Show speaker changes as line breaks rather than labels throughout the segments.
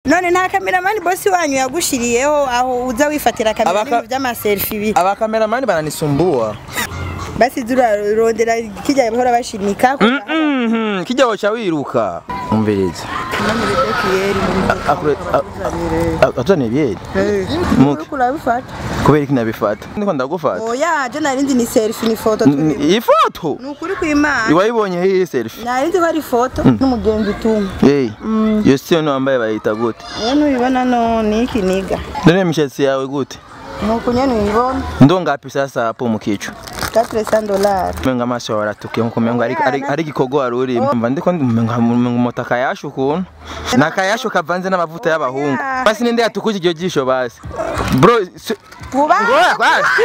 none nta kameramani bosi wanyu yagushiriyeho aho uza wifatira kamera
Abaka-
n'ibintu vy'amaselfie ibi
abakameramani bananisumbua
basi turarondera kijya bahora bashimika
Mhm, kijya woca wiruka umviriza atuzaniye byeri Muke.
kurabifata
kubera iki nabifata ndiko ndagufata
oya je narindi ni selfie ni foto
N- iyi foto
ni ukuri kw'imana
iwayibonye hehe selfie
narindi ko ari foto n'umugenzi utumwe
hey iyo siyo wambaye bayita gute
rero nubibona no ni iki niga
none imishatsi yawe gute
nuko nyene uyibona
ndo ngapi sasa hapo mukicu
400 dollars
menga amaso yawe aratukiye nkuko mengo ari ari ari gikorwa wari urimo mva ndiko menga moto akayashu ukuntu ni akayashu kavanze n'amavuta y'abahungu basi ninde yatukuje iryo jisho basi bro si-
vuba
ngoya basi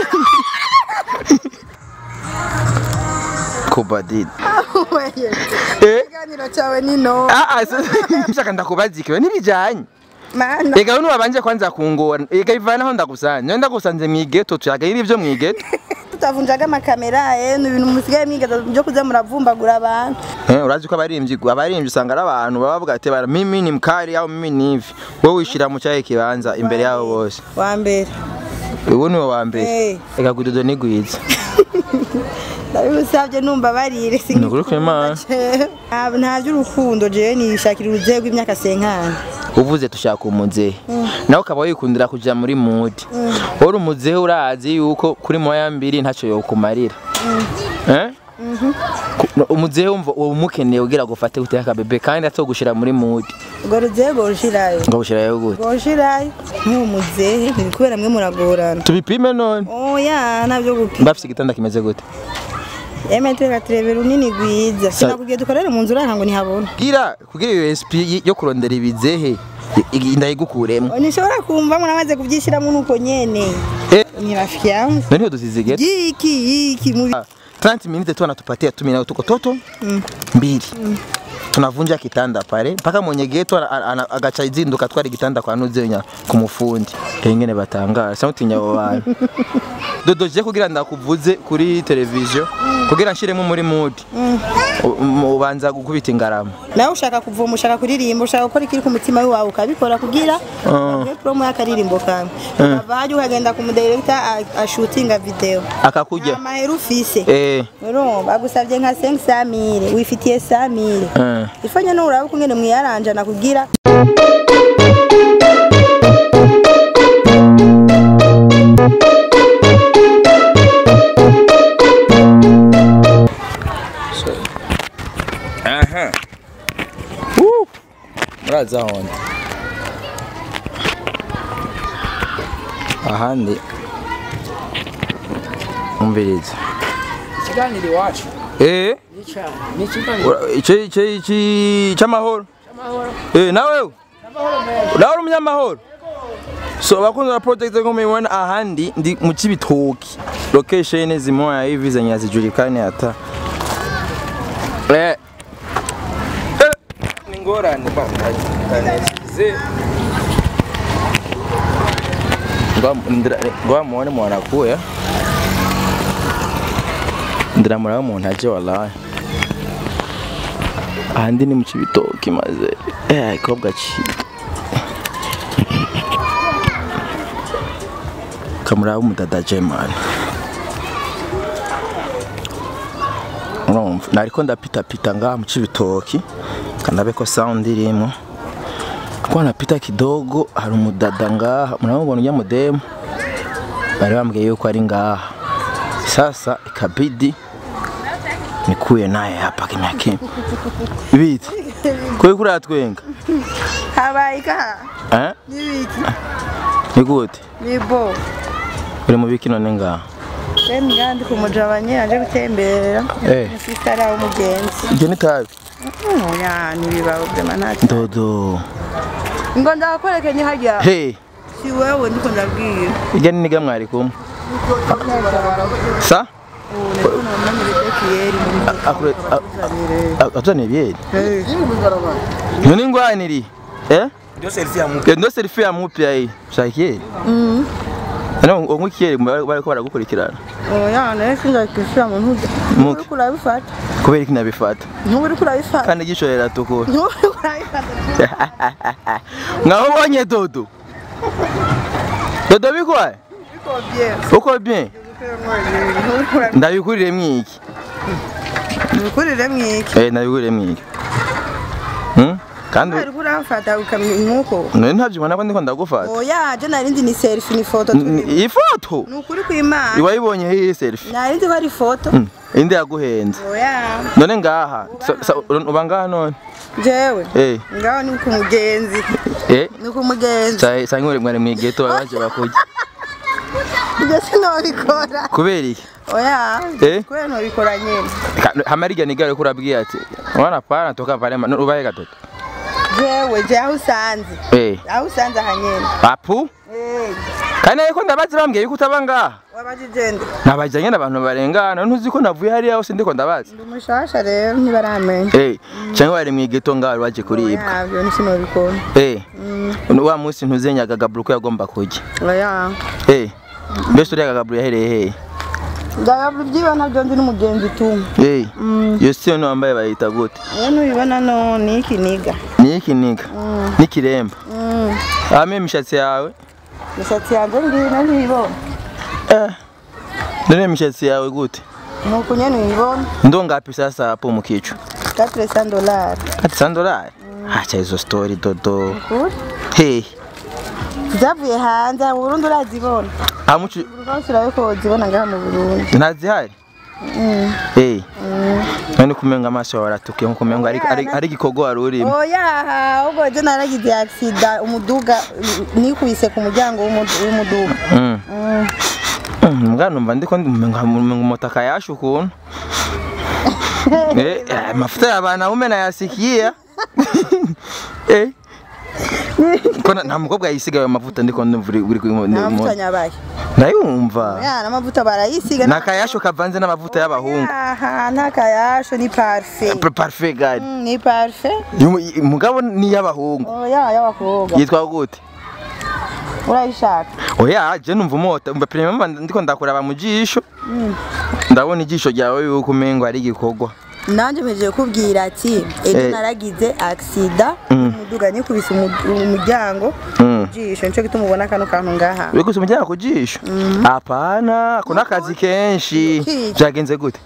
kubadid eh
ikiganiro cyawe ni no
ah ah se- shaka ndakubaza ikiwe nibijanye
mana
ega uno wabanje kwanza kungora ega ivanaho ndagusanze nyo ndagusanze mwigeto tuyaga iri ivyo mwigeto
tutavunjaga amakamera eh ni ibintu musigaye mwigaza byo kuza muravumbagura abantu
Eh, urazi ko abarimvyi abarimvyi usanga ari abantu baba bavuga ati bara mimi ni mkali au mimi ni hivi wowe wishira mu cyahe kibanza imbere yabo bose
wa mbere
ubu niwe wa mbere
Eh.
ega gudodo ni gwiza
ndabigusabye numva barire
Ni ukuri kw'Imana.
nta nta by'urukundo jewe nishakira uruzehe rw'imyaka senkana
uvuze tushaka umuzehe nawe ukaba wikundira kuja muri mudi uri umuzehe urazi yuko kuri moya mbiri ntacyo yokumarira Eh? Ku- umuzehe wumva uba umukeneye ugira gufate guteka bebe kandi atogushira muri mudi
ubwo ruzehe rwoshirayo
ngo bushirayo gute
rwoshirayo nk'uwo muzehe ntibikubera mwe muragorana
tubipime none
oya ntabyo gupima
mbafise igitanda kimeze gute
emetero katurebera runini rwiza
Sa-
sinakubwiye dukorere mu nzu uranga ngo ntihabona
kugira kugira iyo SP yo kurondera ibizehe i- ndayigukuremo
nishobora kumva muramaze kubyishyiramo nuko nyene
Eh.
ni rafiki yangu
nani udusizige
yiki yiki mubi
30 minutes tu anatupatia tu mina tuko toto mbili tunavunja kitanda pale mpaka mwenye geto ana- ana- agaca izinduka twari igitanda kwa nuzenya ku mufundi engene batangara samutinya abo bantu dodo je kugira ndakuvuze kuri televiziyo kugira nshiremo muri mood U- mu- ubanza gukubita ingarama
nawe ushaka kuvoma ushaka kuririmba ushaka gukora ikiri ku mutima wawe ukabikora kugira uhe promo y'akaririmbo kawe ukava hajya ukagenda ku mudirekita ashutinga video
akakurya
amahera ufise
eh
urumva bagusabye nka 500 mille wifitiye 100 mille
eh.
ifanye no uraba ukungene mwiyaranjana kugira
Aha. Woo. Muraza honda. Ahandi. Umviriza.
ikiganiro iwacu
Eh,
ni cyane ni ikiganiro
ura- ice ice ici cy'amahoro.
cy'amahoro
Eh, nawe
amahoro menshi
nawe uri umunyamahoro. So bakunze na project ngo mibona ahandi ndi mu kibitoki. Location zimoya hivi zenye hazijulikani hata. Eh. Eh, Ni ngorane bana. Kanesize. Ngoa muone mwanakuya. Ndiramura umuntu aje wallahi. Ahandi ni mu kibitoki maze. Eh, ikobwa cyiza. kamuraba umudada Jeman urumva nariko ndapitapita ngaha mu cibitoki kanabe ko sound irimo kuko napita kidogo hari umudada ngaha mnamubona ujya mudemu bari bambwiye yuko ari ngaha sasa ikabidi nikuye naye hapa kimya kimya bite kuri kuri atwenga
habaye ka
eh
nibiki
ni gute
nibo
uri mu biki none ngaha
Remi ngandi kumujabanye aje gutembera
Eh.
musistara w'umugenzi
ibyo ni tabi
oya nibibaho vyama ntacyo
dodo
ngo ndakwerekenye harya
hey
si wewe ndiko ndabwira
Ijya ni niga mwari kumwe. Sa?
ndiko nonanye bidekiyeri
Akure atone byeri. None ngwaniri. Eh?
ndio selfie ya mtu
Ya ndo selfie ya mupya hii. Shakiye. Mhm. Ano ongukiye bari ko baragukurikirana.
oya nawe sinzakwishyura mu ntuza
Muke.
uriko urabifata
kubera iki nabifata
ntuba uri kurabifata
kandi ijisho riratukura
ntuba uri kurabifata
ngaho ubonye dodo dodo bikwaye uko bien ndabikurire mwiki
ntukurire mwiki
eh ndabikurire mwiki hmm? kandi
uri kurafata ukamenya nk'uko
none ntabyo ubona ko ndiko ndagufata
oya je narindi ni selfie ni foto
N-
turimo
iyi foto
ni ukuri kw'imana
iwayibonye hiyi selfie
narindi ko ari foto
Hmm, indi yaguhenze
oya
none ngaha sa- sa- uba ngaha none
jewe
eh
ngaho ni ku mugenzi
eh
ni ku mugenzi
sa- sa nk'uri mwari mwigeto baje bakurya
ibyo sinobikora
kubera iki
oya
Eh?
kubera ntobikora nyene
Ka- hamarija nigare kurabwiye ati wana pana toka pale ma- ubaye gatoto
jewe je aho usanze
eh
aho usanze aha nyene
papu
Eh,
kandi ariko ndabazi bambwiye yuko utaba ngaha
wabajijende
nabajyanye n'abantu barengana ntuzi ko navuye hariya hose ndiko ndabazi
ndi umushasha rero ntibaramenya
eh cyangwa bari mu igeto ngaho waje kuribwa
oya byo sinobikora
eh wa munsi ntuzenyaga gaburu ko yagomba kujya
oya
eh mbese uriya gaburu yahereye hehe
ndagabura ibyiwe ntabyo ndi n'umugenzi tu
eh iyo siyo no wambaye bayita gute
iyo nubibona no ni iki niga
ni iki niga n'ikiremba
Mm.
hame imishatsi yawe
imisatsi yanjye ngiyi ntibibona
eh none imishatsi yawe gute
ni uku nyene uyibona
ndo ngapi sasa hapo mukichwa
katire sa dolari
ati sandolari acha hizo story dodo
kuri
hey
zavuye hanze mu burundi urazibona
amucu
rwose urabe ko wozibona ngaha mu burundi
ntazihari hey none kumenga amaso yawe aratukiye nko kumenga ari ari ari igikorwa wari urimo
oya ahubwo je naragize agisida umuduga nikubise ku muryango w'umu- w'umuduga
Mm.
Mm.
Mm, mbwa numva ndiko ndimenga umutaka yashe ukuntu eh eh, mafuta ya bana ume nayasikia eh Kona nta mukobwa yisigaye amavuta ndiko ndumva uri uri
n'amavuta nyabaye
ndayumva
ya n'amavuta barayisiga
nakayasho kavanze n'amavuta y'abahungu
aha nta kayasho ni parfe
Pa- parfait gari
Mm, ni parfe
Yumu- mugabo ni y'abahungu
oya y'abakobwa
yitwa gute
urayishaka
oya je numva umota umva prima ndiko ndakuraba mu jisho ndabona ijisho ryawe yuko umengo ari igikorwa
nanjye mpejeje kubwira ati ejo
Eh.
naragize agisida
Mm.
umuduga nikubise umu- umuryango
Mm.
jisho nico gituma ubona kano kantu ngaha
wikuse umujyana ku jisho hapana ako n'akazi kenshi
Kiki.
byagenze gute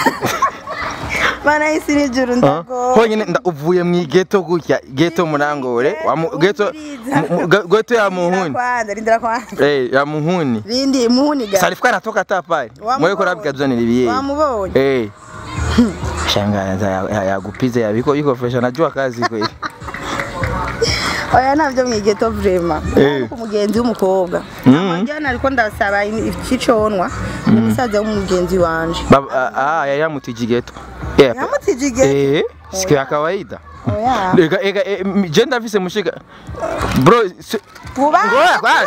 mana y'isi n'ijuru
Ah,
ndago
honyine nda- uvuye mu igeto gutya geto murangore wa mu- geto mu- mu- ge- geto ya muhuni
kwanza rindira kwanza
eh ya muhuni
rindi muhuni ga
salifika natoka hata pale
Wamubonye.
mwe kurabika tuzanira ibiye
wamubonye
eh shangaza ya- ya- yagupize yabiko iko fresh najua kazi kweli
oya ntabyo mwigeto vrema
Eh.
ku mugenzi w'umukobwa
Mm.
amajyana ariko ndasaba ikiconwa ni musaza w'umugenzi wanje
Baba- ah ah yari yamutije igeto Eh,
yamutijige
eh siku ya kawaida
oya
Ega ega eh, m- je ndafise mushika bro si-
kuba
ngoya kwa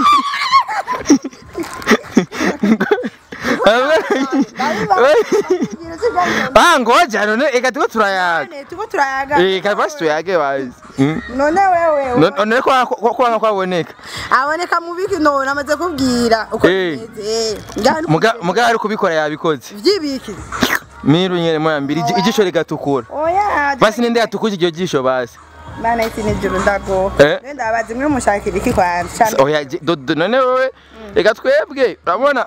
Ah ngoja none ega tuko turayaga
tuko turayaga
eh kabasi tuyage wazi Mm.
none wewe
No- none ko ko ko kwaboneka
aboneka mu biki none amaze kubwira uko
Eh.
bimeze ngaho ni
muga muga ari kubikora yabikoze
vyibiki
miru nyere moya mbiri iji- ijisho rigatukura
oya
basi ninde yatukuje iryo jisho basi
mana y'isi n'ijuru ndago
Eh.
nenda abazi mwe mushakira iki kwanza cyane
oya je- do- do- none wowe reka twebwe urabona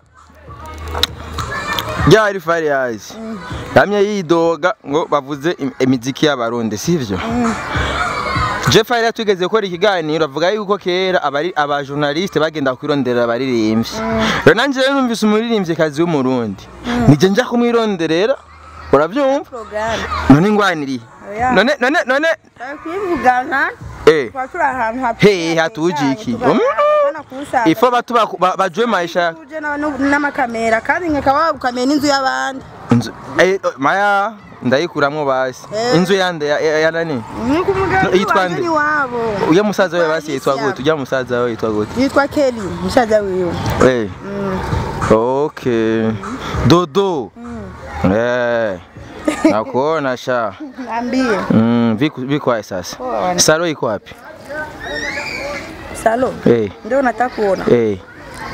ryari fari yaje yamye yidoga ngo bavuze im- imiziki y'abarundi sivyo je fari yatugeze gukora ikiganiro avuga yuko kera abari abajournaliste bagenda kwirondera abaririmbyi rero nanje rero numvise umuririmvyikazi w'umurundi nije nja kumwironderera uravyumva
programme
none ngwaniriye
Oya.
none none none
kwivugana
eh
kwa turi ahantu hapi
Hey, hatuje iki? Mm. ifo batu baku- ba- bajwe maisha
tuje na- nu- n'amakamera kandi nkakaba ukamenya n'inzu y'abandi
Inzu- eh, oh, maya ndayikuramwo basi
Eh.
inzu yande ya- ya ya nani
nk'uko umugenzi
Yitwa
wanje
nde?
ni wabo
uya musaza we basi
Alicia.
yitwa gute uya musaza we yitwa gute
yitwa Kelly musaza wiwe
eh okay dodo eh nakuona sha
ambie
mm, viku vikwae sasa
Poa.
salo iko wapi
salo
eh
ndio nataka kuona
eh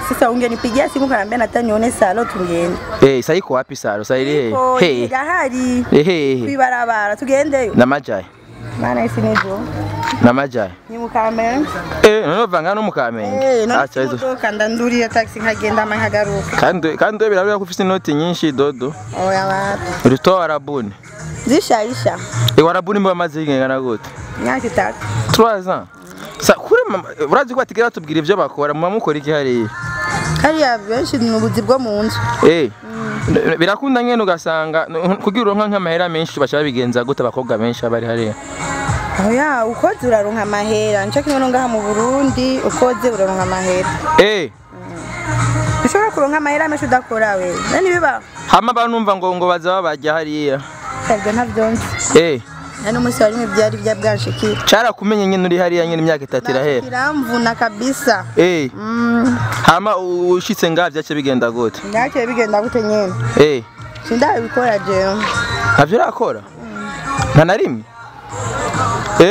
sasa ungenipigia simu kaniambia nataka nione salo tungende
Eh, sasa iko wapi saro? Sasa ile
Iko,
he.
igahari
Ehe.
kwibarabara tugendeyo
Na majayi.
mana isi nijo
Na majayi.
ni mukamenge
Eh, none vanga no mukamenge.
Eh, none
Acha hizo.
imodoka ndandurira taxi nkagenda ama nkagaruka
Kandi kandi birabura ko ufite inoti nyinshi dodo.
oya wapi
Urito warabuni.
zisharisha
Eh, warabuni mba maze ingana gute?
imyaka itatu
3 ans. Sa kuri mama, urazi ko batigera tubwira ibyo bakora, mama mukora iki hariya?
hariya benshi ni ubuzi bwo mu nzu
Eh. Birakunda ngene ugasanga kugira uronka nk'amahera menshi bashaka bigenza gute abakobwa benshi abari hariya.
oya ukoze uraronka amahera nico kimwe no ngaha mu burundi ukoze uraronka amahera
Eh.
ushobora kuronka amahera menshi udakora we nani biba
Hama banumva ngo ngo baza babajya hariya.
ibyo ntabyo nzi
Eh.
nta n'umunsi warimwe byari bya bwanshikira
Carakumenye nyene uri hariya nyene imyaka itatu irahera.
kiramvuna kabisa
Eh.
Mm,
Hama ushitse ngaha vyace bigenda gute?
ntacyo bigenda gute nyene
Eh.
sindabikora jewe
Ntavyo urakora? Nta na rimwe? Eh?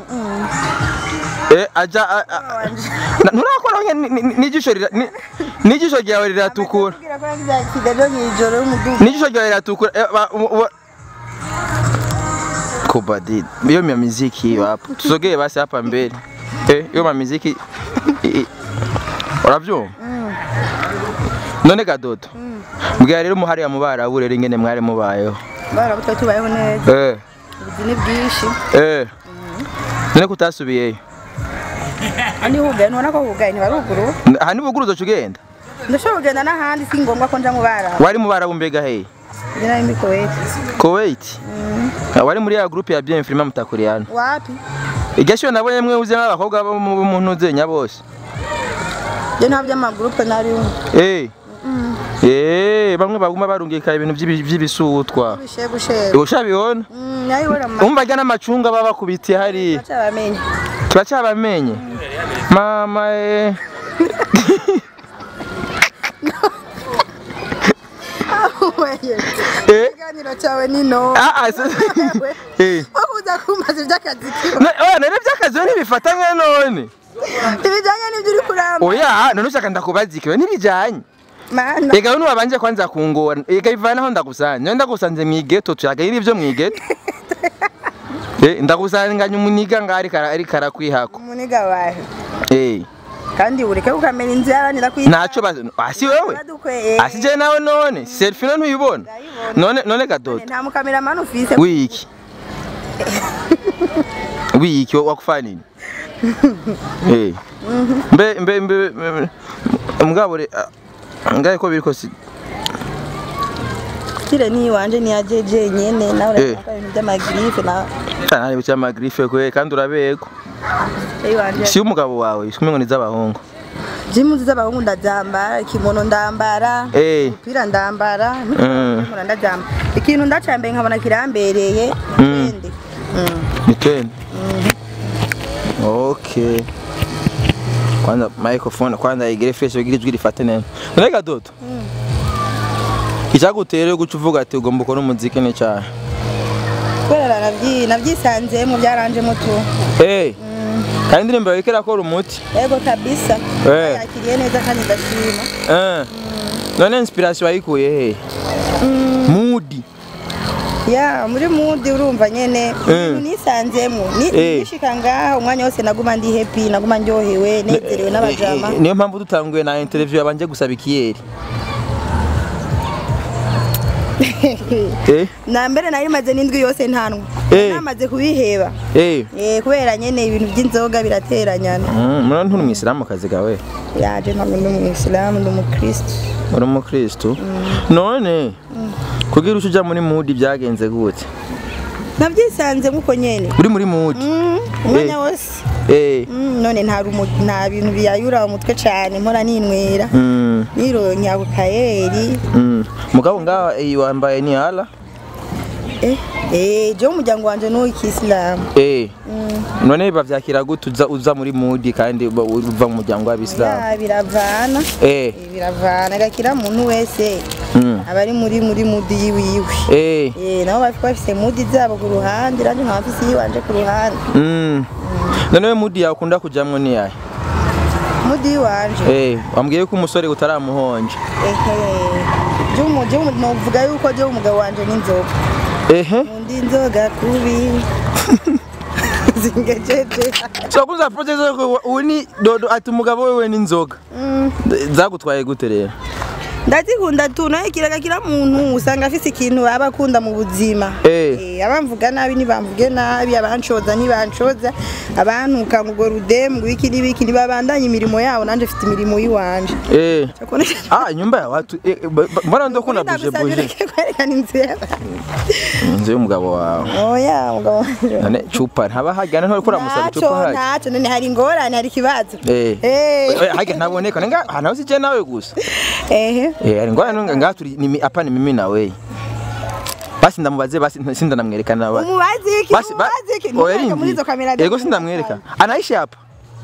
Eh, aja a- a- Na- nturakora nke ni- ni- n'ijisho rira- ni- n'ijisho ryawe riratukura.
Kugira ko yagize accident mw'ijoro y'umuduga
N'ijisho ryawe riratukura. Eh, ba- u- u- Kubadi. Hiyo mya muziki hiyo hapo. Tusogee basi hapa mbele. Eh, hiyo ma muziki i- i- Uravyumva? None gadodo. Mbwira rero muhari ya mubarabu rero ingene mwari mubayeho.
barabutwe tubayeho neza
Eh.
ubuzi ni bwinshi
Eh. None kutasubiyeyo.
andi hugaye ntubona ko hugaye ntibaruguru
Aha ni buguruzo cugenda.
ndashobora kugenda n'ahandi si ngombwa ko nja mu bara
Wari mu barabu mbega he?
ndi nari muri Kuwait
Kuwait. Ah, Wari muri ya groupe ya bien film mutakuriana.
wapi
Igasho nabonye mwe uze nk'abakobwa bo mu mu ntuzenya bose.
je nta by'amagurupe nari
Eh. Eh, bamwe baguma barungika ibintu by'ibi- by'ibisutwa.
bishe gushere
Ushabibona?
Mm, nayibona ma
Umva jya n'amacunga baba bakubitiye hariya.
cyabamenye
Turacyabamenye. Mama eh. Eh.
ikiganiro cyawe ni no
Ah ah. se- Eh.
wakuza kumbaza iby'akazi kiwe
Na- Oya nare by'akazi we ntibifata nka none.
ibijyanye n'ibyo uri kuramba
Oya none ushaka ndakubaza ikiwe ntibijanye.
mana
Ega nuba banje kwanza kungora. Ega ivanaho ndagusanze. Nyo ndagusanze mu igeto tuyaga iri byo mu igeto. Eh ndagusanganya umuniga ngari kara ari karakwihako.
umuniga wawe
Eh
kandi ureke kukamenya inzu yaranira kwi
naco bazi asi wewe. Asi je nawe none selfie none uyibona. None none gadodo.
nta mukameramani ufise
Wiki. Wiki wakufanya nini? Eh. Mbe mbe mbe mbe- mugabo re ngaye ko biriko si
kire ni iwanje ni yajeje nyene nawe
Eh.
urashaka ibintu by'amagirife na
cyane bica magrife kwe kandi urabeko.
iwanje
Si umugabo wawe, shumwe ngo ni z'abahungu.
jimu z'abahungu ndazambara kimono ndambara
Eh.
umupira ndambara
Mm.
nkora ndazambara ikintu ndacambaye nkabona kirambereye
Mm.
ikindi Mm.
Ni twende. Okay. Kwanza microphone kwanza igire fresh igire ijwi rifate neza. None dodo. Icyagutera guca uvuga ati ugomba gukora umuziki ni cyahe?
kubera nabyi nabyisanzemo byaranjemo tu
Eh. Kandi indirimbo yawe irakora umuti.
yego kabisa
Eh.
yakiriye neza kandi ndashima
Eh. None inspiration wayikuye he? Mood.
ya muri mudi urumva nyene ibintu nisanzemo Ni-
Eh.
nishika ngaha umwanya wose naguma ndi happy naguma ndyohewe nezerewe n'abajama
Eh, eh, Niyo mpamvu dutanguye na interview yabanje gusaba ikiyeri. Eh.
na mbere nari maze n'indwi yose ntanwa
Eh.
namaze kubiheba
Eh.
Eh, kubera nyene ibintu by'inzoga birateranyana
Mm, mwana nturi mwisilamu kazi gawe.
yaje ntabwo ndi umuyisilamu ndi umukristo
uri umukristo none kugira uco uja muri mudi byagenze gute
nabyisanze muko nyene
uri muri mudi
Mm, umwanya
Eh.
wose
eh
Mm, none nta rumo- nta bintu biyayura mu mutwe cane mpora ninywera
mm,
nironya bukayeri
mm. mugabo ngaha eh, wambaye ni ala
eh eh je umuryango wanje ni uw'ikisilamu
eh none bavyakira gute uza uza muri mudi kandi uba- uva mu muryango w'abisilamu
ya biravana
eh
Eh, biravana gakira muntu wese
mm.
abari muri muri mudi yiwiwe
eh
eh nabo bafite bafise mudi zabo ku ruhande ranje nkaba mfise yiwanje ku ruhande
mm. none we mudi yawe ukunda kujamwo ni yahe
mudi wanje
Eh, wambwiye ko umusore utaramuhonje.
ehe jumu jumu novuga yuko je umugabo wanje n'inzoga
Ehe.
undi inzoga kubi zingejeje
So kuza project ko uni dodo ati umugabo wewe n'inzoga.
Mm.
Zagutwaye gute rero?
ndazikunda tu naye kiraga kira muntu usanga afise ikintu aba akunda mu buzima
Eh.
Eh, abamvuga nabi ntibamvuge nabi abancoza ntibancoza abantuka ngo rudemu wiki n'ibiki ntibabandanye imirimo yabo nanje mfite imirimo y'iwanje
Eh. Ah, nyumba ya watu. Eh, eh, ba- ba- mbona ndo kuna buje buje.
kwerekana inzu yawe
Inzu y'umugabo wawe.
oya mugabo wanje
None chupa ntaba hajyana ntore kura musaba
Ntaco,
chupa haje.
ntaco none hari ingorane hari ikibazo
Eh.
Eh.
Eh, hajya ntaboneka nga hana usije nawe gusa.
ehe
Eh, hari ngwana nunga ngaturi ni hapa ni mimi na wewe. Basi ndamubaze basi sinda namwerekana ba.
umubazi iki
Basi ba.
umubazi iki
Oya
Ntushake muri izo kamera
Yego sindamwereka. Anaishi hapa.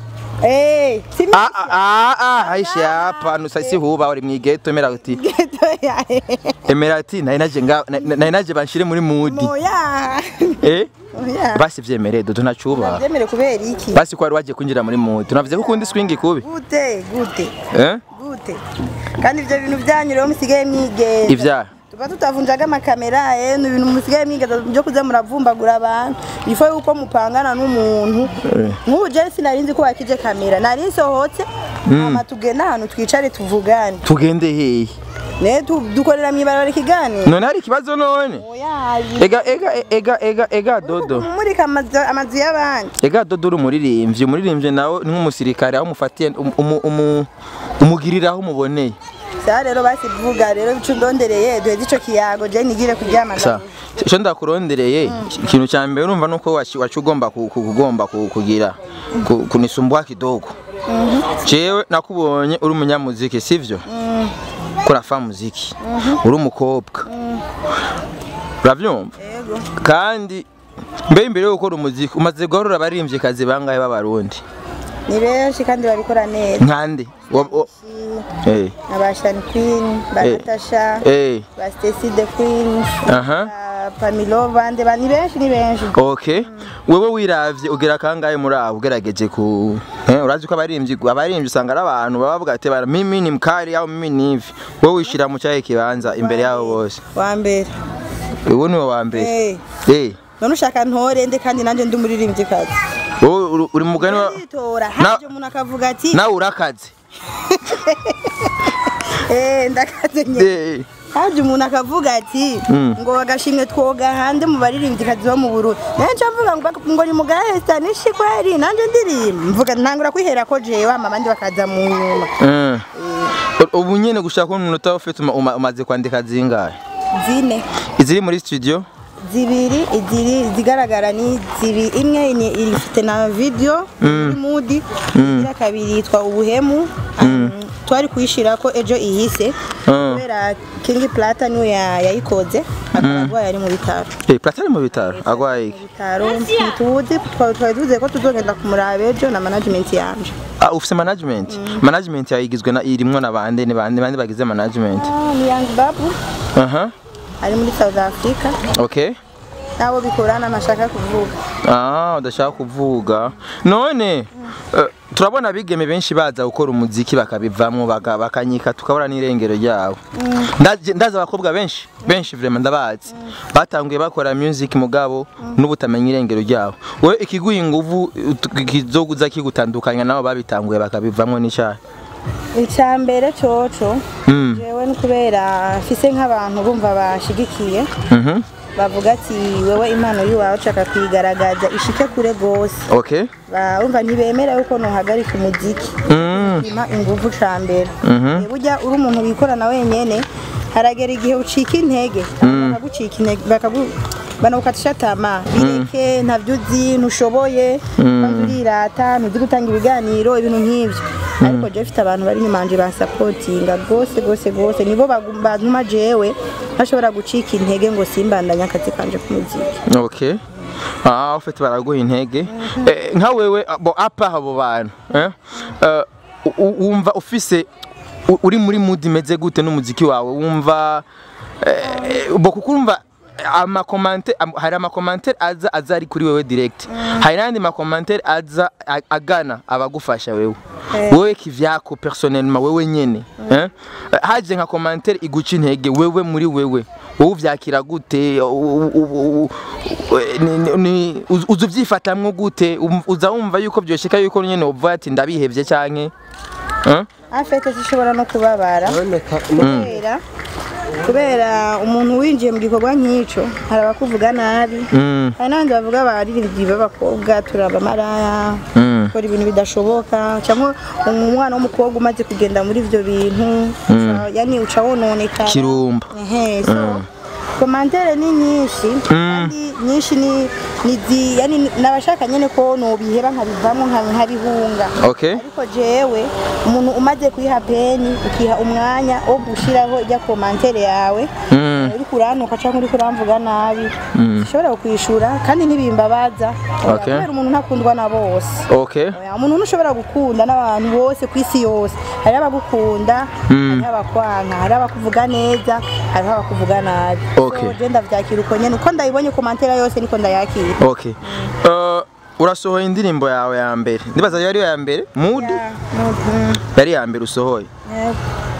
eh simi
Ah ah ah ah aishi hapa nusa si huba uri mwigeto emera uti. Emera ati naye naje nga naye naje banshire muri mood.
moya
Eh?
oya
Basi vyemere dodo ntacuba.
byemere kubera iki
Basi ko wari waje kwinjira muri mood. Tunavuze ko ukundi swing kubi.
gute gute
Eh?
gute kandi ibyo bintu byanyu rero musigaye mwigeza
Ivya.
tuba tutavunjaga amakamera eh ni ibintu musigaye mwigeza byo kuza muravumbagura abantu bifo yuko mupangana n'umuntu nk'ubu je sinari nzi ko wakije kamera nari nsohotse hama tugenda ahantu twicare tuvugane
Tugende hehe?
ne tu- dukorera mw'ibarabara ikiganiro
None hari ikibazo none?
oya
Ega ega ega ega ega dodo.
mumurika amazu amazu y'abandi
Ega dodo uri umuririmbyi, umuririmbyi nawe ni nk'umusirikare aho umufatiye umu- umu- umugirira aho umuboneye.
sa rero basi vuga rero bicu ndondereye duheze ico kiyago je nigire kuryama
Sa icyo ndakurondereye ikintu cya mbere urumva nuko wacu wacu ugomba ku- ku- kugomba ku- kugira ku- kunisumbua kidogo. Jewe nakubonye uri umunyamuziki sivyo? Kurafa muziki. Uri umukobwa. Uravyumva?
yego
Kandi mbe imbere yo gukora umuziki umaze guharura abaririmbyi kazi bangahe b'abarundi
ni benshi kandi babikora neza
nkande Wa- wa- eh
abashani queen ba
Eh.
natasha
eh
ba stacy the queen
aha
ba pamilova nde ba ni benshi ni benshi
okay wewe wiravye ugira kangahe muri abo ugerageje ku eh urazi ko abaririmbyi abaririmbyi usanga ari abantu baba bavuga ati bara mimi ni mkali au mimi ni hivi wewe wishira mu cyahe kibanza imbere yabo bose
wa mbere
uwo ni we wa mbere
Eh.
eh
none ushaka ntore nde kandi nanjye ndi umuririmbyikazi
wowe uri- uri mugani wa
nditora
Na-
haje umuntu akavuga ati
nawe urakaze
eh ndakaze nyine
eh
haje umuntu akavuga ati
Mm.
ngo agashimwe twoga hande mu baririmbyikazi bo mu Burundi nenshi avuga ngo ngo ni mugahesta nishi kweri nanjye ndirimba mvuga ntangura kwihera ko jewe ama abandi bakaza mu nyuma
eh ubu nyene gushaka umunota ufite uma- uma- umaze kwandika zingahe
zine
iziri muri studio
zibiri iziri zigaragara ni zibi imwe ni ifite na video muri mudi iya kabiri yitwa ubuhemu Um, twari kuyishira ko ejo ihise
Mm.
kubera King Plata niwe ya- yayikoze akaba arwaye ari mu bitaro
eh platari mu bitaro agwaye iki
bitaro ntituzi twari twari tuzi ko tuzogenda kumuraba ejo na management yanje
Ah, ufise management management yawe igizwe na irimwo na bande ni bande bande bagize management
Ah, ni Young Babu
aha
ari muri South Africa
okay
nabo bikorana ntashaka kuvuga
ah udashaka kuvuga none eh, turabona abigeme benshi baza gukora umuziki bakabivamwo baka- bakanyika tukabura n'irengero ryabo Ndaje- ndazi abakobwa benshi benshi vraiment ndabazi batanguye bakora music mugabo n'ubutamenya irengero ryabo wewe ikiguha inguvu ut- kizoguza kigutandukanya nabo babitanguye bakabivamwo n'icyaha
icya mbere coco
Mm.
jewe ni kubera mfise nk'abantu bumva bashigikiye
Mhm.
bavuga ati wewe impano yiwawe ushaka kuyigaragaza ishike kure gose
okay
bumva ntibemera yuko nohagarika umuziki
Mm.
ima inguvu ca mbere
Mhm.
Eh, burya uri umuntu wikorana wenyene haragera igihe ucika intege bakagucika intege bakagu banagukatisha tama bireke ntavyo uzi ntushoboye kandi urirata ntuzi gutanga ibiganiro ibintu nk'ivyo ariko jewe mfite abantu bari inyuma yanje bansapotinga rwose rwose rwose nibo bagu- bantuma jewe ntashobora gucika intege ngo simbandanye akazi kanje k'umuziki
Okay. Ah, ufite baraguha intege. Eh, nka wewe abo apa abo bantu, eh? Eh, u- u- wumva ufise u- uri muri mood imeze gute n'umuziki wawe? Wumva eh, bo kuko urumva amakomante am- hari amakomantere aza aza ari kuri wewe direct hari n'andi makomantere aza a- agana abagufasha wewe
Eh.
wewe kivyako personnellement wewe nyene eh? haje nka komantere iguca intege wewe muri wewe wowe uvyakira gute U- u- u- u- ni- ni- ni- uz- uza uvyifatamwo gute Um- uza wumva yuko vyoshika yuko nyene uvuga ati ndabihevye canke eh?
afete zishobora no kubabara kubera kubera umuntu winjiye mu gikorwa nk'ico hari abakuvuga nabi
Mm,
hari n'abandi bavuga abaririmbyi b'abakobwa turaba amaraya
mm,
gukora ibintu bidashoboka cyangwa umwana w'umukobwa umaze kugenda muri ibyo bintu uca- yani uca wononekara
kirumba
Ehe, so komantere ni nyinshi kandi nyinshi ni ni zi yani nabashaka nyene ko nobiheba nkabivamo nka- nkabihunga
okay
ariko jewe umuntu umaze kuyiha peni ukiha umwanya wo gushiraho ijya komantere yawe
Mm,
uri kurantuka cyangwa uri kuramvuga nabi
Mm.
ushobora kukwishura kandi ntibimbabaza
Okay.
kubera umuntu ntakundwa na bose
okay
Oya, umuntu ntushobora gukunda n'abantu bose ku isi yose hariho abagukunda hariho abakwanka hariho abakuvuga neza hariho abakuvuga nabi
Okay.
so je ndavyakira uko nyene uko ndayibonye komantera yose niko ndayakira
okay uh, urasohoye indirimbo yawe ya mbere ndibaza yari ya mbere mood
Ya, mhm,
yari ya mbere usohoye
yego.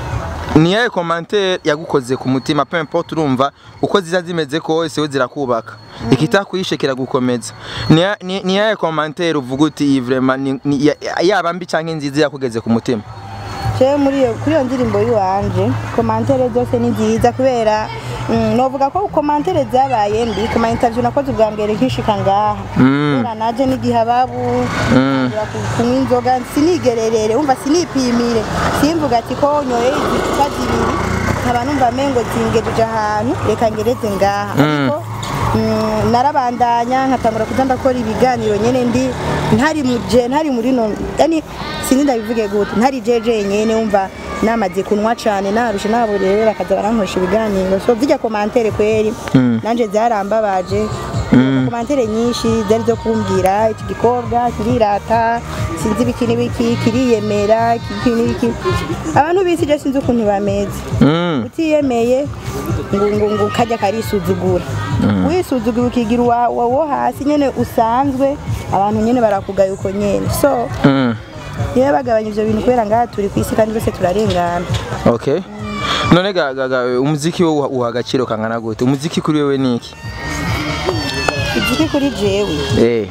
ni yahe commentaire yagukoze ku mutima peu importe urumva uko ziza zimeze kose we zirakubaka ikitakwishe kiragukomeza ni ya- ni ni yahe commentaire uvuga uti iyi vraiment ni- ni- ya- yaba mbi canke nziza yakugeze ku mutima
jewe muri iyo kuri iyo ndirimbo y'iwanje komantere zose ni nziza kubera mm, novuga ko komantere zabaye mbi ku ma interview nakoze ubwa mbere nkishika ngaha
Mm.
kubera naje n'igihe ababu ntangira ku- kunywa inzoga sinigererere wumva sinipimire simvuga ati ko nyoye izicupa zibiri nkaba numva mengo zingejeje ahantu reka ngereze ngaha ariko mm, narabandanya nkatangura kuza ndakora ibiganiro nyene ndi ntari muje ntari muri no yani sinzi ndabivuge gute ntari jeje nyene wumva namaze kunwa cane narushe nabo rero bakaza barankoresha ibiganiro so zijya komantere kweri nanje zarambabaje komantere nyinshi zari zo kumbwira iki gikobwa kirirata sinzi ibiki n'ibiki kiriyemera iki n'ibiki abantu bisi je sinzi ukuntu bameze
Mm.
utiyemeye ngo ngo ngo kajya karisuzugura wisuzugura ukigira uwa uwa wo hasi nyene usanzwe abantu nyene barakugaye uko nyene so
Mm.
niba bagabanya ivyo bintu kubera ngaha turi ku isi kandi bose turarengana
okay none ga, ga, ga umuziki wo uha- uha agaciro kangana gute umuziki kuri wewe ni iki
igiki kuri jewe
eh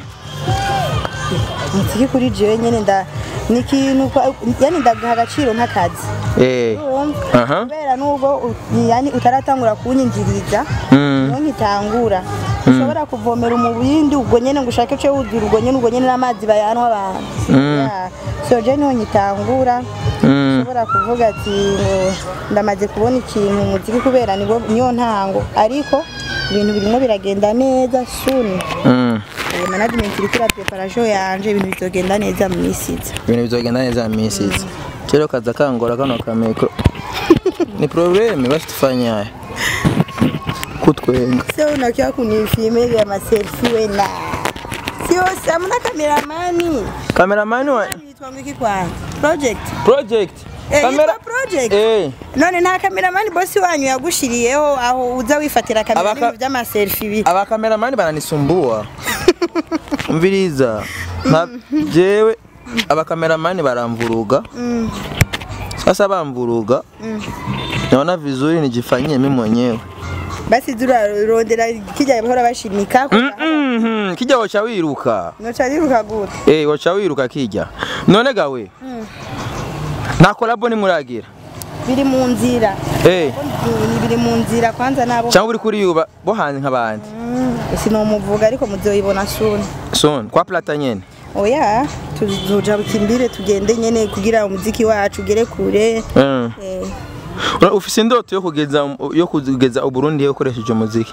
umuziki kuri jewe nyene nda ni ikintu kwa- yani ndagaha agaciro nk'akazi
eh
Urumva?
aha
kubera nubwo u- yani utaratangura kunyinjiriza
Mm.
niyo nkitangura ushobora kuvomera umubindi ubwo nyene ngo ushake cyo wuzura ubwo nyene ubwo nyene n'amazi bayanwa abantu
Mm.
Yeah. so je niho nkitangura
Mm.
ushobora kuvuga ati ngo ndamaze kubona ikintu mu muziki kubera niwo- niyo ntango ariko ibintu birimo biragenda neza suni
Mm.
Eh, management iri kuri preparation yanje ibintu bizogenda neza mu minsi iza
ibintu bizogenda neza mu minsi iza rero kaza kangora kano kamikro ni probleme basi tufanyaye kutwenga
se unakiwa kunifilme vya maselfie wena sio samuna kameramani
kameramani wa
Yitwa ngo iki kwanza project
project
Eh,
kamera
yitwa project
eh
none nta kameramani bosi wanyu yagushiriyeho aho uza wifatira kamera
Abaka-
n'ibintu by'amaselfie bi
aba kameramani bananisumbua umviriza nka jewe aba kameramani baramvuruga
Mm.
sasa bamvuruga naona vizuri nijifanyie mimi mwenyewe
basi turarondera kijya bahora bashimika
Mhm, kijya wacha wiruka
noca riruka gute
Eh, wacha wiruka kijya none gawe nta kolabo nimuragira
biri mu nzira
Eh,
Ni biri mu nzira kwanza nabo
cyangwa uri kuri yuba bo hanze nk'abandi
sinomuvuga ariko muzoyibona suni
son kwa plata nyene
oya tuzoja bukimbire tugende nyene kugira umuziki wacu ugere kure
Mm.
Eh,
Ura- ufise indoto yo kugeza yo kugeza uburundi ukoresheje umuziki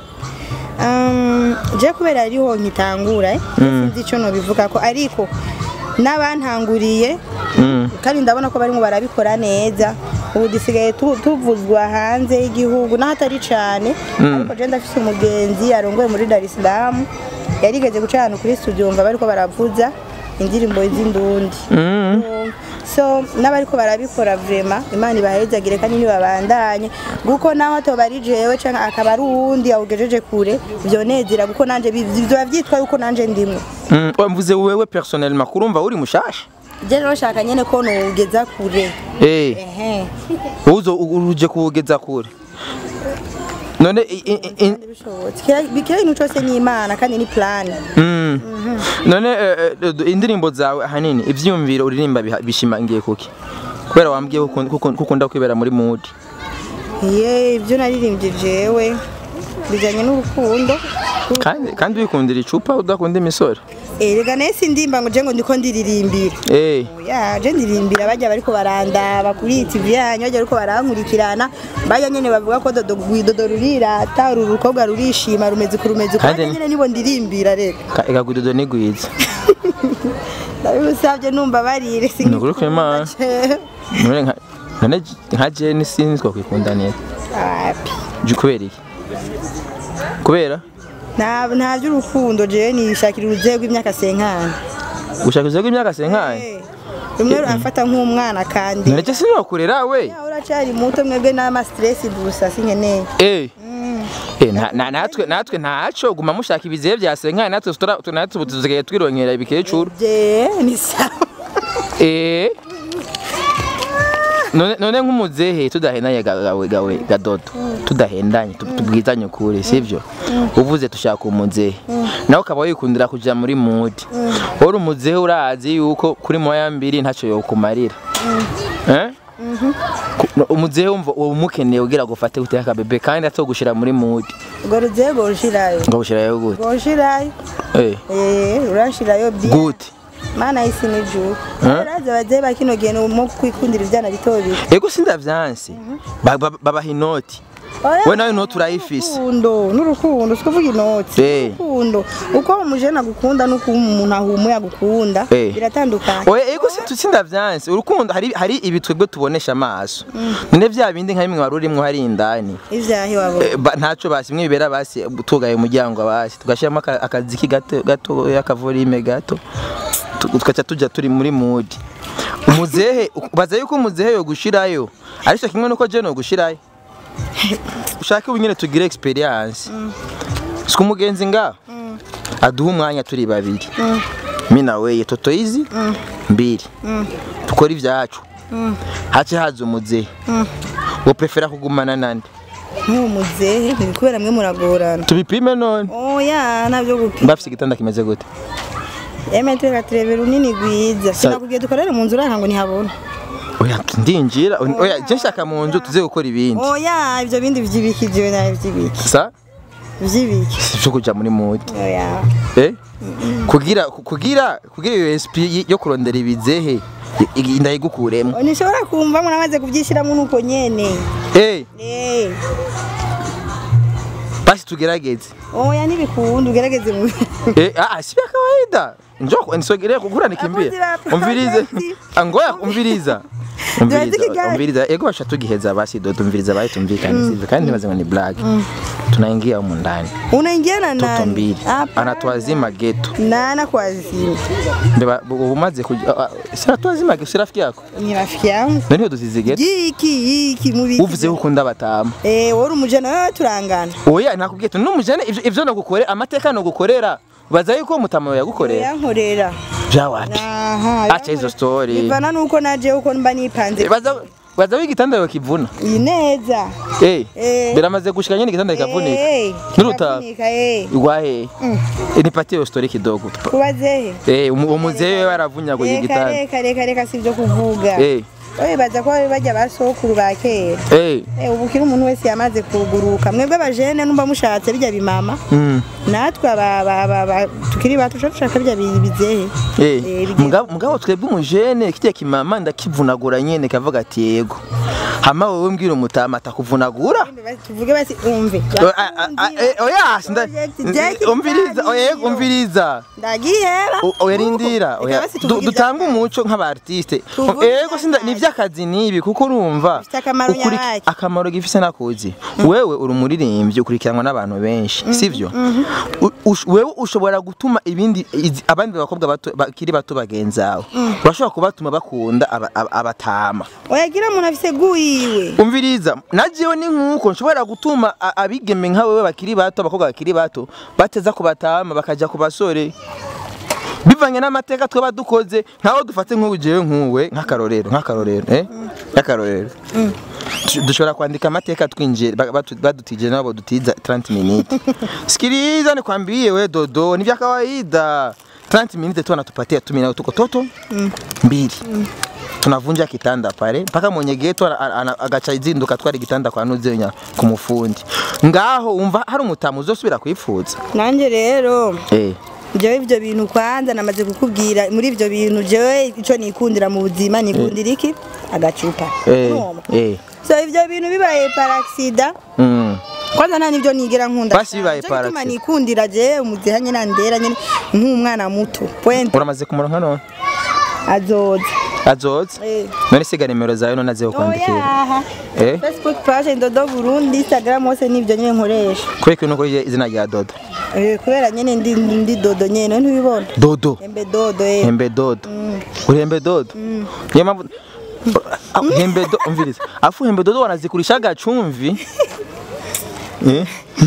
um, je kubera ariho nkitangura eh, sinzi ico nobivuga ko ariko n'abantanguriye
Mm.
kandi ndabona ko barimo barabikora neza ubu dusigaye tu- tuvuzwa hanze y'igihugu naho atari cane ariko je ndafise umugenzi arongoye muri Dar es Salaam yarigeze guca ahantu kuri studio mva bariko baravuza indirimbo z'indundi
Mm.
so n'abariko barabikora vrema imana ibahezagire kandi ntibabandanye kuko naho atoba ari jewe canke akaba ari uwundi awugejeje kure vyonezera kuko nanje bi- vyoba vyitwa yuko nanje ndimwe
Mm. Oya, mvuze wewe personnellement kurumva uri mushasha
je rero shaka nyene ko nowugeza kure
eh
ehe
uzo uruje kuwugeza kure none i- i- i-
bishobotse Kira- kira ikintu cose ni imana kandi ni plan
Mm. none eh, eh, indirimbo zawe ahanini ivyiyumviro uririmba biha- bishimangiye kuki kubera wambwiye ko ukun- ko ukun- ko ukunda kwibera muri mood
ye ibyo naririmbye jewe bijanye n'urukundo
kandi kandi wikundira icupa udakunda imisore
erega naye sindimba ngo je ngo ndiko ndiririmbira
eh
ya je ndirimbira bajya bariko barandaba kuri TV yanyu bajya bariko barankurikirana bajya nyene bavuga ko dodo gwidodo rurirata uru rukobwa rurishima rumeze kurumeze
Kandi
kandi
ni-
nyene nibo ndirimbira rero
ka- ikagudodo nigwiza
ndabibusabye numva barire
Ni ukuri kw'Imana. none nka none j- nka Jane sinzwa kwikunda neza
Api.
Ju- kubera iki kubera
nta nta by'urukundo je nishakira uruzehe rw'imyaka senkana
gushaka uzaga imyaka senkaye
Eh, rumwe rurafata nk'umwana kandi
none je sinokurera we
Ya, uracyari muto mwebwe n'ama stress gusa sinkeneye
eh Eh, na- na- natwe natwe ntaco guma mushaka ibizihe vya senkaye natwe tura- tu- natwe ubu tuzigaye twirongera ibikecuru
je ni sawa
Eh. none none nk'umuzehe tudahendanye ga- gawe gawe gadodo tudahendanye tu- tubwizanye ukuri sivyo uvuze tushaka umuzehe nawe ukaba wikundira kuja muri mood uri umuzehe urazi yuko kuri moya mbiri ntaco yokumarira eh Ku- no, umuzehe wumva uba umukeneye ugira gufate guteka akabebe kandi atogushira muri mood
ubwo ruzehe rwoshirayo
ngo gushirayo gute
rwoshirayo
eh
Eh, urashirayo bien
gute
mana isi n'ijuru
Eh?
urazi abavyeyi ba kino gihe mu kwikundira ivyana bito bito
ego sindavyanse Ba- ba- babaha inoti
Oya,
we nawe inoti urayifise
urukundo n'urukundo sikuvuga inoti
Eh.
urukundo uko umujene agukunda n'uko umuntu ahumuye agukunda
Eh.
biratandukanye
oya ego situtsinda vyanse urukundo hari hari ibitwebwe tubonesha amaso none vya bindi nka bimwe wari urimwo hari indani
ivyahi wabona
Eh, ba- ntaco basi bimwe bibera basi tugaye umuryango basi tugashiramo aka- akaziki gato gato akavorime gato tu- tugaca tuja turi muri mood umuzehe baza yuko umuzehe yo gushirayo ariko kimwe nuko je no gushirayo ushake ubu nyene tugire experience siku mugenzi nga aduha umwanya turi babiri mi na weye toto izi mbiri tukora ivyacu hace haza umuzehe wo prefera kugumana nande
nk'uwo muzehe ntibikubera mwe muragorana
tubipime none
oya navyo gupima
bafise igitanda kimeze gute
emetero gatereve runini gwiza
Sa-
sinakubwiye dukorere mu nzu uranga ngo ntihabona
oya ndinjira oya je nshaka mu nzu tuze gukora ibindi
oya ivyo bindi vy'ibiki jewe nawe vy'ibiki
sa
vy'ibiki
sivyo kuja muri mood
oya
eh kugira kugira kugira iyo SP yo kurondera ibizehe i- i- ndayigukuremo
ntishobora kumva ngo namaze kuvyishiramwo nuko nyene
eh
Eh,
basi tugerageze
oya ntibikunda ugerageze mu
eh ah si vya kawaida njoo nisogere kukura nikimbie
Abakozi ba
umvirize
project.
angoya umviriza umviriza
Turaziki
umviriza ego basha tugiheza basi do tumviriza basi tumvikane sivyo kandi nibaze ngo ni black tunaingia humu ndani
unaingia na
toto
nani
mbili
Hapana.
anatuazima geto
nana kwazima
Mbeba umaze kuja ah, ah, si anatuazima geto si rafiki yako
ni rafiki yangu
none dusize geto
yiki yiki mubiki
uvuze ko ukunda batama
eh wari umujana wewe turangana
oya nakubwiye tu numujane ivyo ivyo nagukorera amateka nagukorera baza yuko mutama yagukorera
yankorera
byawapi
aha
acha hizo story
bivana nuko naje uko mba nipanze
baza baza w'igitanda yakivuna
iyi neza
eh
Eh.
biramaze gushika nyine igitanda kikavunika
Eh,
Nurutaka.
kikavunika, eh
igwahe Eh, nipatie hiyo story kidogo
kubazehe
eh umu- umuzee wewe aravunyaguye
reka
igitanda
reka reka reka sivyo kuvuga
eh
oye baza ko bajya basokuru ba kera
eh
Eh, ubu kiri umuntu wese yamaze kuguruka mwebwe abajene numva mushatse bijya bimama
mm
natwe aba- aba- aba- aba- tukiri bato tuca dushaka bijya bi- bizehe
Eh,
Eh, bigiye-
mugabo mugabo twebwe umujene kijya kimama ndakivunagura nyene kavuga ati yego hama wowe mbwira umutama atakuvunagura
tuvuge basi umve
O- a- a- a- eh, oya sinda-
Project Jack
umviriza oya
Daniel.
umviriza
ndagiheba
O- oya rindira
Reka
oya
basi
Du-
tuvuge
dutanga
iby'akazi.
umuco nk'abartiste
Tuvuge
ego sinda
iby'akazi.
ni iby'akazi nibi kuko urumva
Bifite akamaro
ukuri-
nyabaki.
akamaro gifise nakuzi wewe uri umuririmbyi ukurikiranwa n'abantu benshi sivyo U- ush- wewe ushobora gutuma ibindi izi- abandi bakobwa bato bakiri bato bagenzawe urashobora kubatuma bakunda aba- aba- abatama
oyagira umuntu afise guyiwe
umviriza najewe ni nkuko nshobora gutuma a- abigeme nka wewe bakiri bato abakobwa bakiri bato bateza ku batama bakaja ku basore bivanye n'amateka twaba dukoze nkaho dufate nk'ubu jewe nkuwe nk'akarorero nk'akarorero eh nk'akarorero Du- dushobora kwandika amateka twinjiye ba- batu- badutije nabo dutiza 30 minutes sikiliza nikwambie we dodo ni vya kawaida 30 minutes tu wanatupatia tu mina tuko toto mbili tunavunja kitanda pale mpaka mwenye geto ana- ana- agaca izinduka twari igitanda kwa nuzenya ku mufundi ngaho umva hari umutamu uzosubira kwifuza
nanjye rero
eh
jewe ivyo bintu kwanza namaze kukubwira muri ivyo bintu jewe ico nikundira mu buzima nikundira iki agacupa
eh
Urumva?
eh
so ivyo bintu bibaye paraxida
mm.
kwanza nta nivyo nigera nkunda
Basi bibaye
Nico gituma
paraxida.
nikundira je umuzeha nyene andera nyene nk'umwana muto point
uramaze kumuronka none
azoza
azoza
Eh.
none siga nimero zawe none aziho kwandikira
oyaha
eh
facebook page ndodo burundi instagram hose nivyo nyene nkoresha
kweki nuko izina rya dodo
Eh, kubera nyene ndi ndi dodo nyene ntubibona
dodo
embe dodo eh
hembe dodo uri hembe dodo niyo mpamvu Ah, hembe dodo umviriza afu hembe dodo wanazikurisha agacumvi eh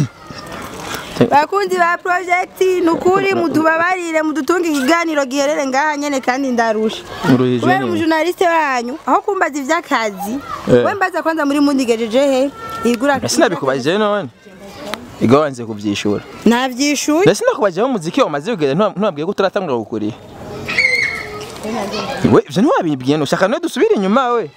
bakunzi ba project nukuri mutubabarire mudutunge ikiganiro giherere ngaha nyene kandi ndarusha
Uruhije
kubera
nini?
umujournaliste wanyu aho kumbaza ivy'akazi
Eh.
we mbaza kwanza muri mundigejeje he igura
Ese nabikubajije none Igo wanze kuvyishura
navyishuye
Ese nakubajeho umuziki wamaze kugera ntwabwiye ko turatangura gukuri We ivyo ntiwabibwiye ushaka no dusubire inyuma we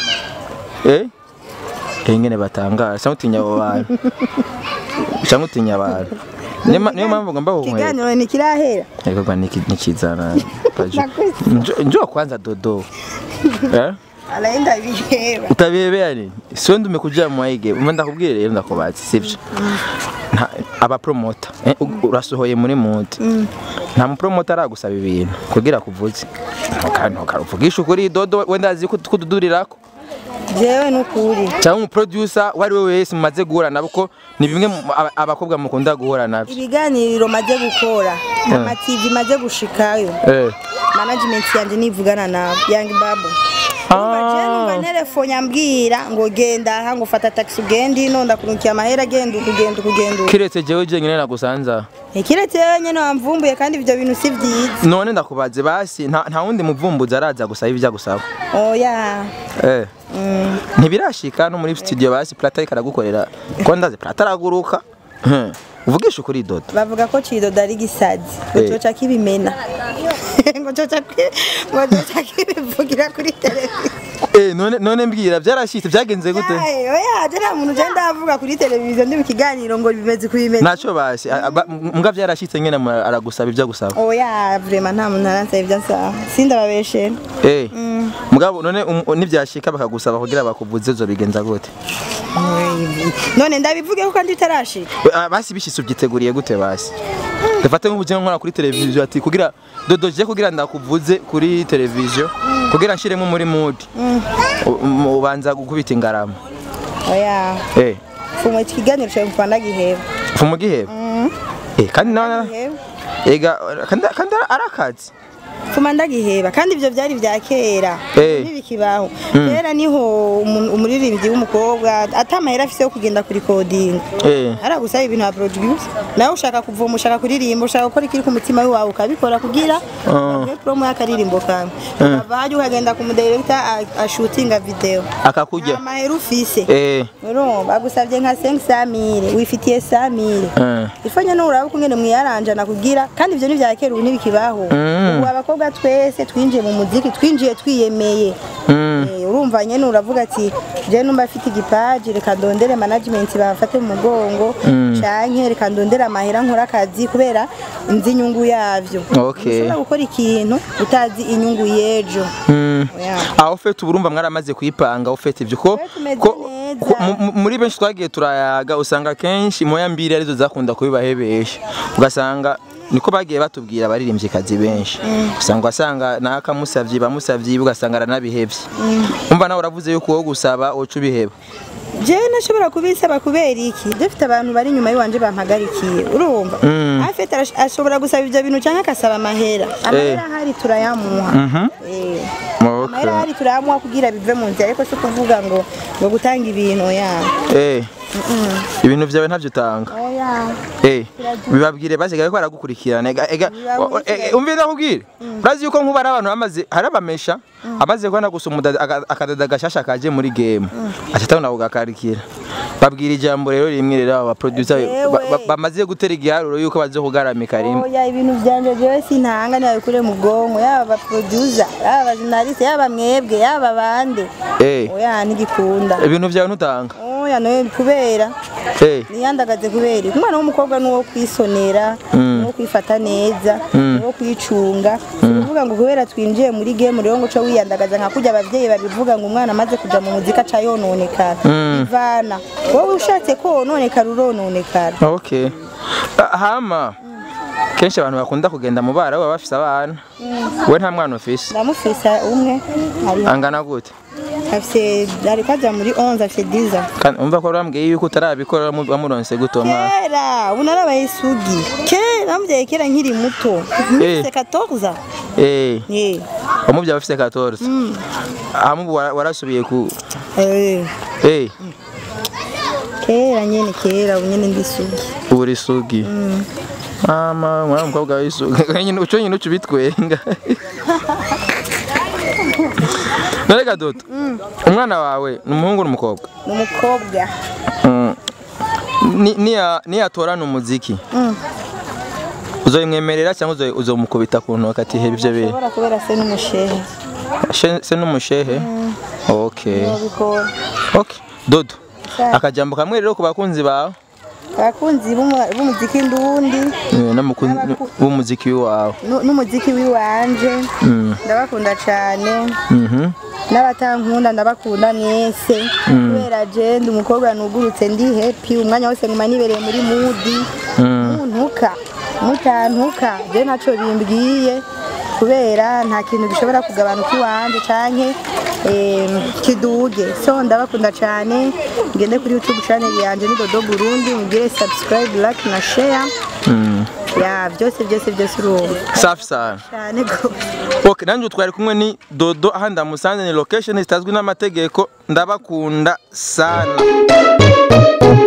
Eh Eh ngene batangaza cyangwa utinya abo bantu cyangwa utinya abantu Niyo ma- niyo mpamvu ngomba kukwera
ikiganiro ntikirahera
Ego kwa niki nikizana pajo
Nakuze.
Njo- Njoo kwanza dodo Eh
araenda biheba
utabebea nini sio ndume kuja mwaige umva ndakubwira rero ndakubaza sivyo Nta- aba promoter eh, u- urasohoye muri mute nta mu promoter aragusaba ibintu kugira kuvuze kandi ukaruvugisha ukuri dodo wenda azi ko kududurirako
jewe nukuri
cyangwa umu producer wari we wese mumaze guhura nabo ko ni bimwe mu- aba- abakobwa mukunda guhura nabyo
ibiganiro maze gukora amativi maze gushikayo
eh
management yanje nivugana nabo young babu Urumva jewe numva telefone ambwira ngo genda aha ngo fata taxi ugende ino ndakurunkiye amahera agenda ukugenda ukugenda uku.
kiretse jewe jenyine nagusanza
ikiretse yewe nyene wamvumbuye kandi ivyo bintu si vyiza
none ndakubaze basi nta nta wundi muvumbuzi araza gusaba ibyo agusaba
oya
Eh. Ntibirashika no muri studio basi Plata ikaragukorera ko ndaze Plata araguruka. Hmm. Uvugisha ukuri dodo.
bavuga ko cidodo ari gisazi ngo
Eh.
coca kibimena ngo coca ki- ngo coca kibivugira kuri televiziyo
Eh none none mbwira byarashitse byagenze gute?
Aye, oya je nta muntu ugenda avuga kuri televiziyo ndi mu kiganiro ngo bimeze kubimena
Naco basi a- aba- mbwa byarashitse nyene mu- aragusaba ibyo agusaba.
oya vrema nta muntu aransaba ivyo ansaba sindababeshera
Eh. Mugabo none um- nibyashika bakagusaba kugira bakuvuze zo bigenza gute?
none ndabivuge kuko ndi tarashika
We, ah, Basi bishitse ubyiteguriye gute basi? Dufate nk'ubuje nkora kuri televiziyo ati kugira dodo je kugira ndakuvuze kuri televiziyo kugira nshiremo muri mood. U- um, Ubanza gukubita ingarama.
oya
Eh.
fumwe iki kiganiro cyawe mva ndagiheba
Fumu giheba. Eh kandi nawe
Giheba.
ega kandi kandi arakazi.
fuma ndagiheba kandi ivyo vyari vya kera
Eh.
ntibikibaho kera niho umu- umuririmbyi w'umukobwa ata mahera afise yo kugenda kuri kodinga
Eh.
aragusaba ibintu wa produce nawe ushaka kuvoma ushaka kuririmba ushaka gukora ikiri ku mutima wawe ukabikora kugira uronke promo y'akaririmbo kawe ukava hajya ukagenda ku mudirector a- ashutinga video
Akakurya.
nta mahera ufise
Eh.
urumva bagusabye nka 500 wifitiye 1000
Eh.
ifanye no uraba ukungene mwiyaranjana kugira kandi ivyo ni vya kera ubu ntibikibaho
Mm.
ubu abakobwa twese twinjiye mu muziki twinjiye twiyemeye
Mm.
Eh, urumva nyene uravuga ati je numva afite igipaji reka ndondere management bafate mu mugongo canke reka ndondere amahera nkora akazi kubera nzi inyungu yavyo
Okay.
ushobora gukora ikintu utazi inyungu y'ejo
Mm.
Yeah.
aho fete uburumva mwaramaze kuyipanga aho fete ibyo ko
Twe tumeze
ko-
neza.
ko- mu- mu- muri benshi twagiye turayaga usanga kenshi moya mbiri arizo zakunda kubibahebesha ugasanga niko bagiye batubwira abaririmbyi kazi benshi usanga wasanga nakamusavye bamusavye ugasanga aranabihevye umva nawe uravuze yuko wowe gusaba uca ubiheba
jewe nashobora kubisaba kubera iki dufite abantu bari inyuma y'iwanje bampagarikiye urumva
Mm.
afite arash- ashobora gusaba ivyo bintu canke akasaba amahera amahera ahari turayamuha
Mhm.
Eh.
Okay.
amahera ahari turayamuha kugira bive mu nzira ariko si ukuvuga ngo ngo gutanga ibintu ya
Eh. ibintu byawe ntavyo utanga
oya
Eh, bibabwire basigaye ko baragukurikirana ega ega
Bibabwire.
eh, umvira nkubwire urazi yuko nkuba ari abantu bamaze hari abamesha amaze kubona gusa umudada aka- akadada gashasha kaje muri game acatabona kugakarikira babwira ijambo rero rimwe rero aba producer
Ewe.
ba- ba- bamaze gutera igiharuro yuko bazokugaramika rimwe
oya ibintu byanje jewe sintanga nabikure mu bwonko yaba abaproducer yaba abajournaliste yaba mwebwe yaba bande
eh
oya ntigikunda
ibintu byawe ntutanga
oya noye kubera
eh
niyandagaze kubera iki? umwana w'umukobwa ni uwo kwisonera ni uwo kwifata neza ni uwo kwicunga si ukuvuga ngo kubera twinjiye muri game rero ngo uce wiyandagaza nka kurya abavyeyi babivuga ngo umwana amaze kuja mu muzika aca yononekara ivana wowe ushatse ko wononekara urononekara
okay Ah, hama kenshi abantu bakunda kugenda mu bara baba bafise abana we nta mwana ufise
ndamufisa umwe ari
angana gute
afise ariko aja muri 11 afise 10 ans
kandi umva ko wambwiye yuko utarabikora wamu- wamuronse gute uwo mwana
kera ubu narabaye isugi kera namubyaye kera nkiri muto nkifise 14
eh
eh
wamubyaye ufise 14 hama ubu wara- warasubiye ku
eh
eh
kera nyene kera ubu nyene ndi isugi
ubu uri sugi mama mwana mukobwa w'isugi nyine uco nyine uca ubitwenga nareka dodo umwana wawe ni umuhungu n'umukobwa
ni umukobwa
Mm. Ni- niya- niyatorana umuziki
Mm.
uzoyimwemerera cyangwa uzo- uzomukubita ku ntoki ati heba ibyo bintu
ashobora kubera se n'umushehe
She- se n'umushehe okay
nobikora
okay dodo
Sawa.
akajambo kamwe rero ku bakunzi bawe
abakunzi b'umu- b'umuziki ndundi
eh, n'umukunzi- b'umuziki wawe
nu- n'umuziki w'iwanje
Mm.
ndabakunda cane
Mhm.
n'abatankunda ndabakunda mwese kubera je ndi umukobwa nugurutse ndi happy umwanya wose nguma nibereye muri mudi
Mm.
muntuka mutantuka je ntaco bimbwiye kubera nta kintu gishobora kugabanuka iwanje canke em, kiduge so ndabakunda cane ngende kuri youtube channel yanje ni dodo burundi mugire subscribe like na share
Mm.
ya byose byose byose urumva
safi sana
cyane gose
okay nanjye twari kumwe ni dodo aha ndamusanze ni location zitazwi n'amategeko ndabakunda sana